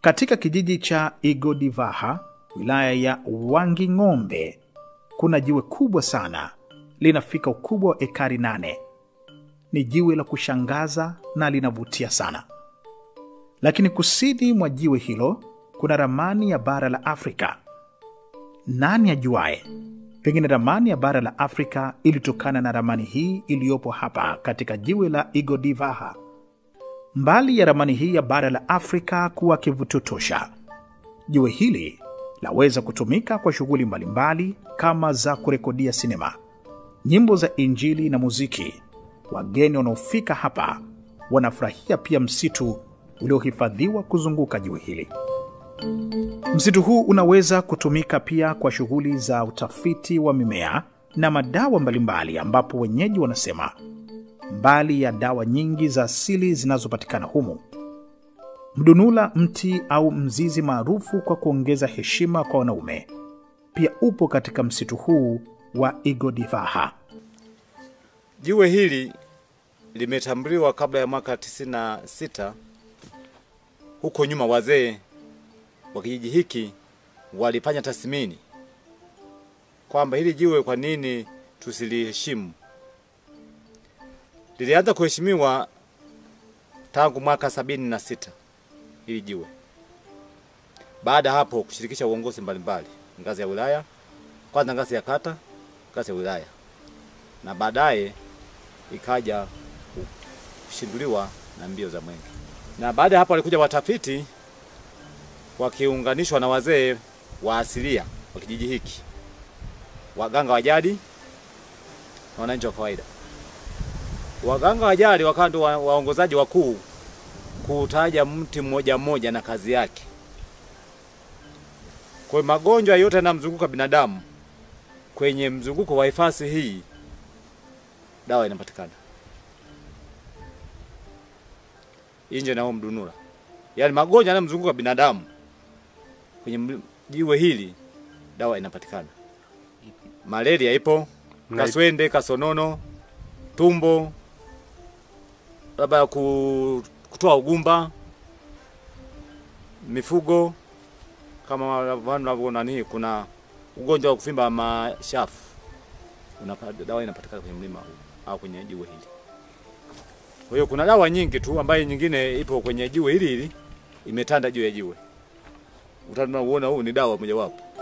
Katika kijiji cha Igodivaha, wilaya ya Wanging'ombe, kuna jiwe kubwa sana, linafika ukubwa wa ekari nane. Ni jiwe la kushangaza na linavutia sana, lakini kusini mwa jiwe hilo kuna ramani ya bara la Afrika. Nani ajuaye? Pengine ramani ya bara la Afrika ilitokana na ramani hii iliyopo hapa katika jiwe la Igodivaha. Mbali ya ramani hii ya bara la Afrika kuwa kivutio tosha, jiwe hili laweza kutumika kwa shughuli mbalimbali kama za kurekodia sinema, nyimbo za Injili na muziki. Wageni wanaofika hapa wanafurahia pia msitu uliohifadhiwa kuzunguka jiwe hili. Msitu huu unaweza kutumika pia kwa shughuli za utafiti wa mimea na madawa mbalimbali, ambapo wenyeji wanasema mbali ya dawa nyingi za asili zinazopatikana humu, mdunula, mti au mzizi maarufu kwa kuongeza heshima kwa wanaume, pia upo katika msitu huu wa Igodivaha. Jiwe hili limetambuliwa kabla ya mwaka 96. Huko nyuma wazee wa kijiji hiki walifanya tathmini kwamba hili jiwe kwa nini tusiliheshimu. Lilianza kuheshimiwa tangu mwaka sabini na sita hili jiwe. Baada ya hapo kushirikisha uongozi mbalimbali, ngazi ya wilaya, kwanza ngazi ya kata, ngazi ya wilaya, na baadaye ikaja kushinduliwa na mbio za mwenge. Na baada ya hapo walikuja watafiti wakiunganishwa na wazee wa asilia wa kijiji hiki, waganga wa jadi na wananchi wa kawaida. Waganga wa jadi wakawa ndio wa- waongozaji wakuu kutaja mti mmoja mmoja na kazi yake. Kwa hiyo magonjwa yote yanayomzunguka binadamu kwenye mzunguko wa hifadhi hii dawa inapatikana inje na huo mdunura, yaani magonjwa yanayomzunguka binadamu kwenye ml- jiwe hili dawa inapatikana. Malaria ipo, Na- kaswende, kasonono, tumbo, labda ku- kutoa ugumba, mifugo kama wanavyoona nani, kuna ugonjwa wa kuvimba mashafu unapa, dawa inapatikana kwenye mlima huu au kwenye jiwe hili. Kwa hiyo kuna dawa nyingi tu ambayo nyingine ipo kwenye jiwe hili hili imetanda juu ya jiwe. Utaona huu ni dawa mojawapo.